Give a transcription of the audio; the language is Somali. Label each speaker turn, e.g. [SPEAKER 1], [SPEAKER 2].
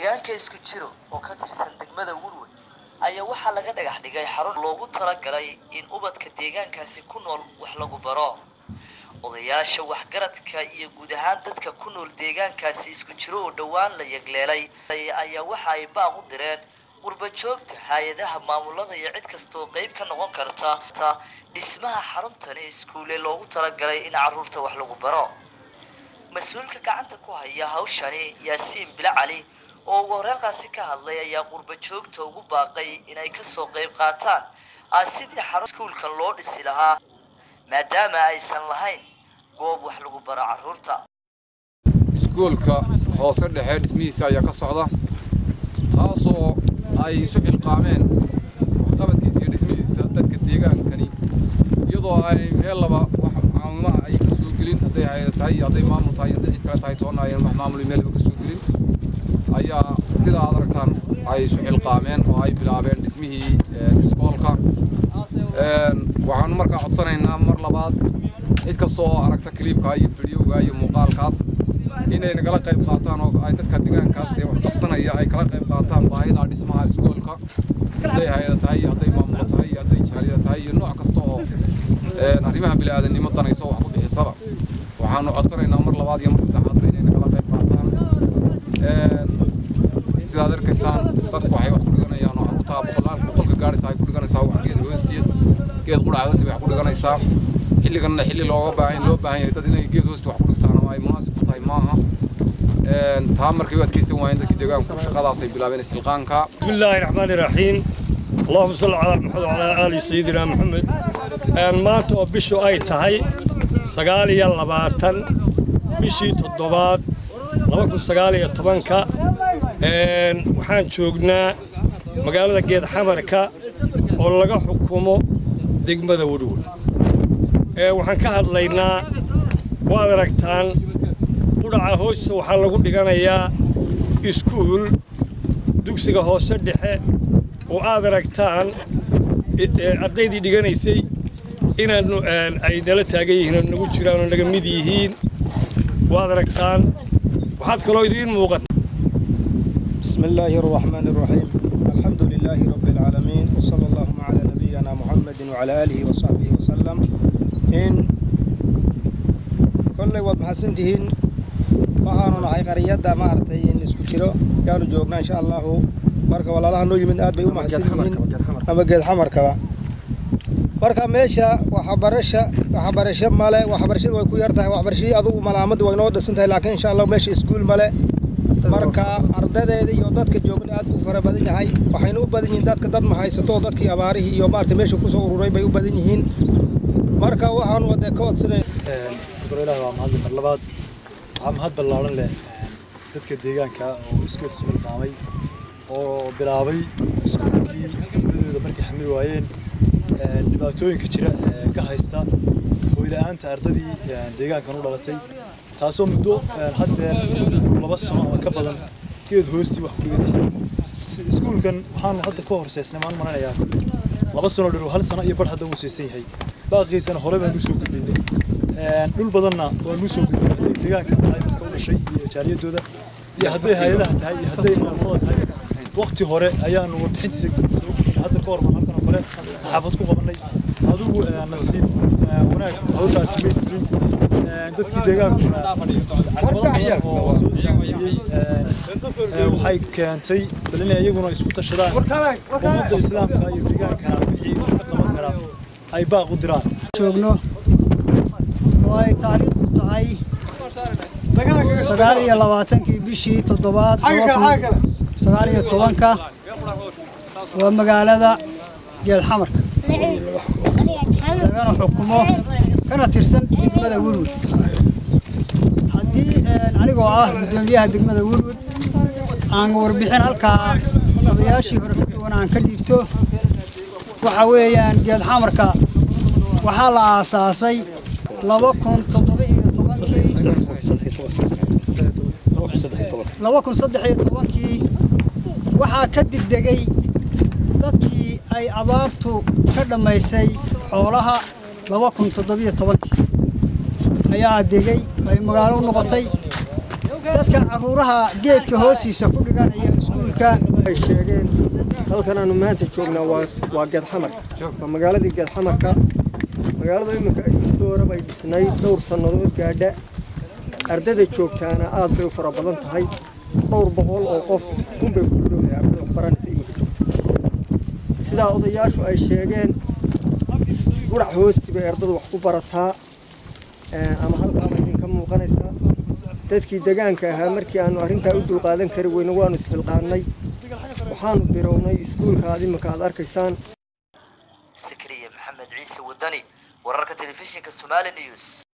[SPEAKER 1] deegaanka isku jiro oo ka tirsan degmada wurwe ayaa waxaa laga dhagax dhigay xarun loogu talagalay in ubadka deegaankaasi ku nool wax lagu baro odayaasha waxgaradka iyo guud ahaan dadka ku nool deegaankaasi isku jiro oo dhowaan la yegleelay ayaa waxa ay baaq u direen qurba joogta hay-adaha maamulada iyo cid kastaoo qeyb ka noqon karta dhismaha xaruntani iskuule loogu talagalay in caruurta wax lagu baro mas-uulka gacanta ku haya hawshani yaasiin bila cali oo ugu horreynkaasi ka hadlay ayaa qurba joogta ugu baaqay inay kasoo qeyb qaataan sidii xarun iskuulka loo dhisi lahaa maadaama aysan lahayn goob wax lagu baro caruurta
[SPEAKER 2] iskuulka hoose dhexe dhismihiisa ayaa ka socda taasoo ay isu xilqaameen waxqabadkiisa iyo dhismihiisa dadka deegaankani iyadoo ay meel laba wax macaamimaha ay ka soo gelin hadday hayada tahay iyo hadday maamul tahay hadday cid kale tahay toona ayan wax maamul meel laba ka soo gelin ayaa sida aad aragtaan ay isu xilqaameen oo ay bilaabeen dhismihii iskoolka waxaanu markaa codsanaynaa mar labaad cid kasta oo aragta kiliibka iyo fidyowga iyo muuqaalkaas inay nagala qayb qaataan oo ay dadka deegaankaas ee wax qabsanaya ay kala qayb qaataan baahida dhismaha iskoolka hadday hay-ada tahay iyo hadday maamulo tahay iyo hadday jaaliyada tahay iyo nooc kasta oo arrimaha bini'aadanimo danayso wax ku bixisaba waxaanu codsanaynaa mar labaad iyo mar saddexaadba inay nagala qayb qaataan sidaad arkaysaan dadku waxay wax ku dhiganayaan oo caruurtaa boqolaal boqolka gaadhaysa ay ku dhiganaysaa wax geed hoosteed geed qudhaca hoosteed wax ku dhiganaysaa xilliganna xilli looga baahan loo baahan yahay dad inay geed hoosta wax ku dhigtaan ama ay munaasib ku tahay maaha taa markay u adkaysan waayeen dadkii deegaanku shaqadaasay bilaabeen isxilqaanka
[SPEAKER 3] بسم الله الرحمن الرحيم اللهم صل على محمد وعلى آل سيدنا محمد أن maanta oo bishu ay tahay sagaal iyo labaatan bishii toddobaad laba kun sagaal iyo tobanka waxaan joognaa magaalada geed xamarka oo laga xukumo degmada wadhowey waxaan ka hadlaynaa waad aragtaan qudhaca hoosta waxaa lagu dhiganayaa iskuul dugsiga hoose dhexe oo aad aragtaan ardaydii dhiganaysay inaanu ay nala taagan yihiin oo nagu jiraan oo naga mid yihiin waad aragtaan waxaad kaloo idiin muuqata
[SPEAKER 4] بسم الله الرحمن الرحيم الحمد لله رب العالمين وصلى اللهم على نبينا محمد وعلى آله وصحبه وسلم إن كل واد محسنتهن waxaanu nahay qariyadda maaragtay in isku jiro yaanu joognaa insha allahu marka walaalaha noo yimid aad bay u mahadsan yihiin ama geed xamarkaba marka meesha waxbarasha waxbarasho male waxbarashada way ku yar tahay waxbarashadii adugu malaamadda way noo dhisan tahay laakiin insha allah meesha iskuul male marka ardadeeda iyo dadka joogna aad buu fara badan yahay waxayna u badan yihiin dadka dad mahaysato oo dadkii abaarihii iyo maaragtay meesha kusoo ururay bay u badan yihiin marka waxaanu wadee ka codsanay
[SPEAKER 5] ilaah waa mahadli mar labaad waxaa mahad ballaaran leh dadka deegaanka oo iskood isu xilqaamay oo bilaabay iskuulkii dowladooda markay xamil waayeen dhibaatooyinka jira ee ka haysta hooyla-aanta ardadii deegaankan u dhalatay taasoo muddo haddeer laba sano ama ka badan geed hoostii wax ku dhiganaysa iskuulkan waxaanu hadda ka horseysnay maan maranayaa laba sano dheer hal sano iyo bar hadda uu siisan yahay baaqiisana hore baan usoo gudbinay dhul badanna waan usoo gudbinay hadday deegaanka tahay dadka u dhashay iyo jaaliyadooda iyo hadday hay-adaha tahay iyo hadday maamulada tahay waqti hore ayaanu warbixintiisa soo gudbinay hadda ka hor baan halkan oo kale saxaafad ku qabanay adigu nasiib wanaag hawshaasi may fulin dadkii deegaankuna caqabado oo soo saameeyey waxay keentay bal inay iyaguna isku tashadaan ummadda islaamka iyo deegaankana wixii wax ka qaban karaa ay baaq u diraan
[SPEAKER 6] joogno oo ay taariikhdu tahay sagaal iyo labaatankii bishii toddobaad sagaal iyo tobanka waa magaalada geelxamarka lagana xukumo kana tirsan degmada wurwud haddii anigoo ah guddoomiyaha degmada wurwud aan warbixin halkaa odayaashii hore ka duwan aan ka dhiibto waxa weeyaan geedxamarka waxaa la aasaasay laba kun toddoba iyo tobankii laba kun saddex iyo tobankii waxaa ka dibdegay dadkii ay abaartu ka dhammaysay xoolaha laba kun toddobiyo tobankii ayaa degay ay magaalo u noqotay dadka caruuraha geedka hoostiisa ku dhiganaya iskuulka
[SPEAKER 7] ay sheegeen halkan aanu maanta joognaa waa waa geedxamarka waa magaaladii geedxamarka magaalada iminka muddo hore bay dhisnayd dhowr sannadood gaadha ardada joogtaana aad bay u fara badan tahay dhowr boqol oo qof kunbay ku dhowdahay ardada wax baranaysa iminka joogta sidaa odayaashu ay sheegeen gurac hoosti bay ardadu wax ku barataa ama halkaaba idinka muuqanaysaa dadkii degaanka ahaa markii aanu arrintaa u dulqaadan kari weyne waanu isxilqaannay waxaanu birownay iskuulka aad iminka aad arkaysaan
[SPEAKER 1] sakariya maxamed ciise wadani wararka telefishinka somali news